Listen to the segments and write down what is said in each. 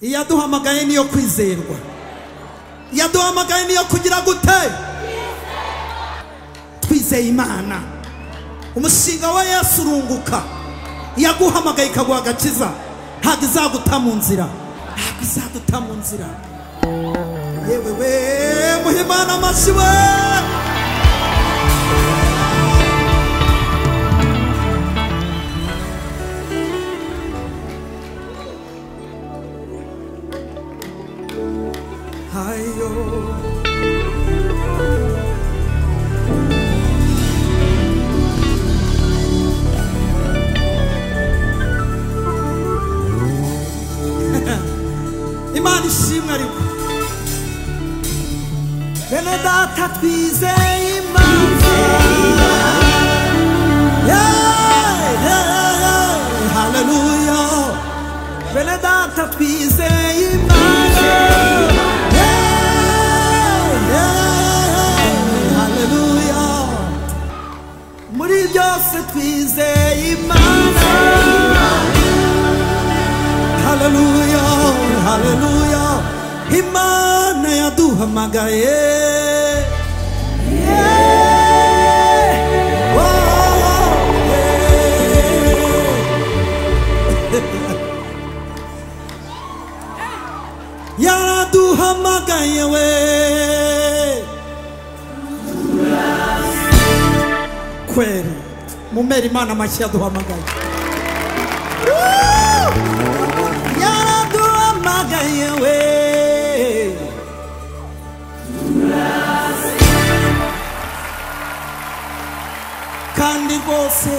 iyo aduhamagaye niyo kwizerwa iyo aduhamagaye niyo kugira gute twizeye imana umushinga wa yesu urunguka iyo aguhamagaye ikaguha agakiza ntabwo izaguta mu nzira ntabwo izaduta mu nzira yewe we muhimana amashyi we hayo imana ishimwe ariko bene data twizeye imana Yeah, yeah, yeah. haleluya bene data twizeye imana Yeah, yeah, haleluya muri byose twizeye imana haleluya haleluya imana yaduhamagaye Yeah. Oh, oh, yeah. yaraduhamagaye we kweli mumera imana amashyi yaduhamagaye yaraduhamagaye we kandi rwose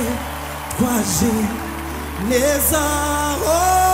twaje neza oh.